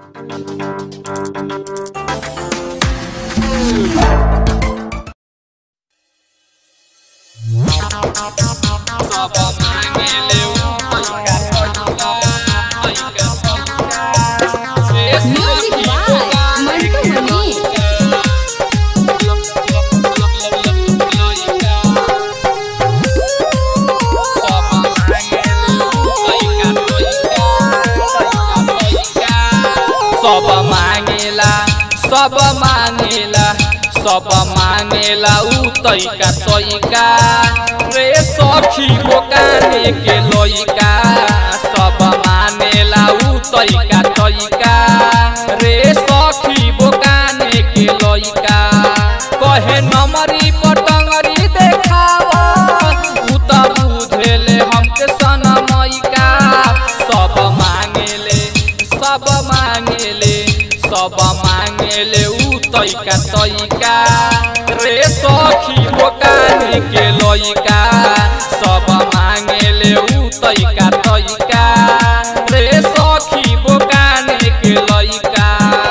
सब मांगेले पैका पैका पैका पैका से Music by Mantu Mani. सब मांगेला सब मांगेला सब मांगेला उ तैका तैका रे सखी बोकाने के लइका सब मानेला उ तैका तैका रे सखी बोकाने के लइका कहे नमरी पटंगरी देखावा उ त बुझेले हमके सनमैका सब मांगेले सब मांगेले सब मांगेले उ तैका तैका रे सखी बोकाने के लइका सब मांगेले उ तैका तैका रे सखी बोकाने के लइका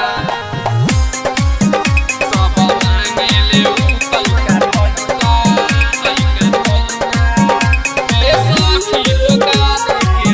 सब मांगेले उ तैका तैका तैका तैका रे सखी बोकाने के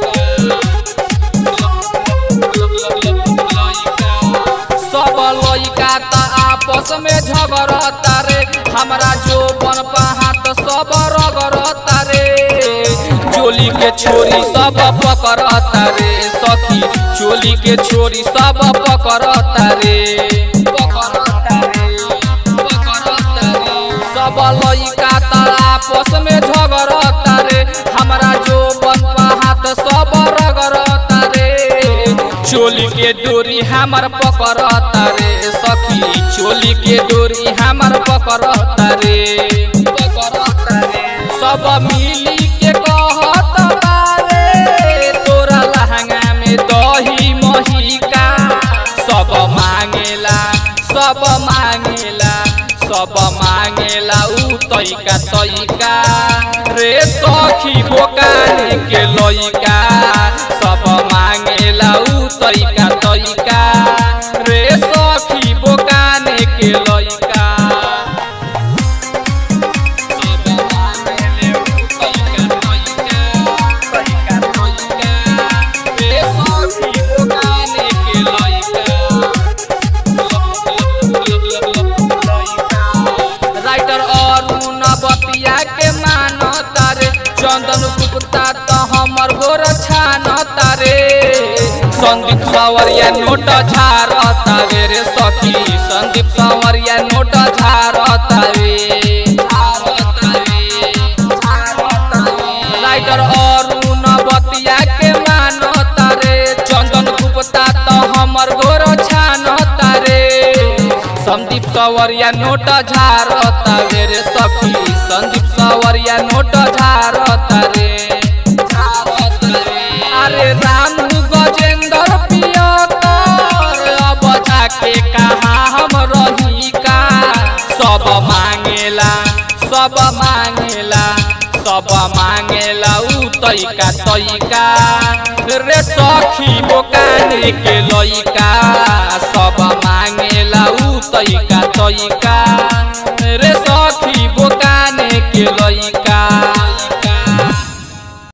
सब लइका त आपस में झगड़ता रे हमरा जो बन हाथ सब रगड़ता रे चोली के छोरी सब पकड़ता रे सखी चोली के छोरी सब पकड़ता रे पकड़ता रे पकड़ता रे सब लइका त आपस में झगड़ता रे हमरा जो बन हाथ सब रगड़ता रे चोली के डोरी हमर पकड़ता रे सखी चोली के डोरी हमर पकड़ता रे पकड़ता रे सब मिली के कहत बारे तोरा लहंगा में दही महिका सब मांगेला सब मांगेला सब मांगेला उ तैका तैका रे सखी बोकाने के लइका सब मांगेला उ तैका तैका रे सखी बोकाने के लइका सब मांगेले उ तैका तैका तैका तैका रे सखी बोकाने के लइका राइटर अरुण बतिया के मान तारे चंदन गुप्ता त हमर गोर छान तारे संदीप सवरिया नोट झार तावे रे सखी संदीप सवरिया नोट झार तावे राइटर अरुण बतिया के मान तारे चंदन गुप्ता त हमर गोर छान तारे संदीप सवरिया नोट झारता रे रे सखी संदीप सवरिया नोट झारता रे अरे राम गजेंद्र पियकर अब जाके कहाँ हम रही का सब मांगेला सब मांगेला सब मांगेला उ तैका तैका रे सखी बोकाने के लइका सब मांगेला उ तैका तैका रे सखी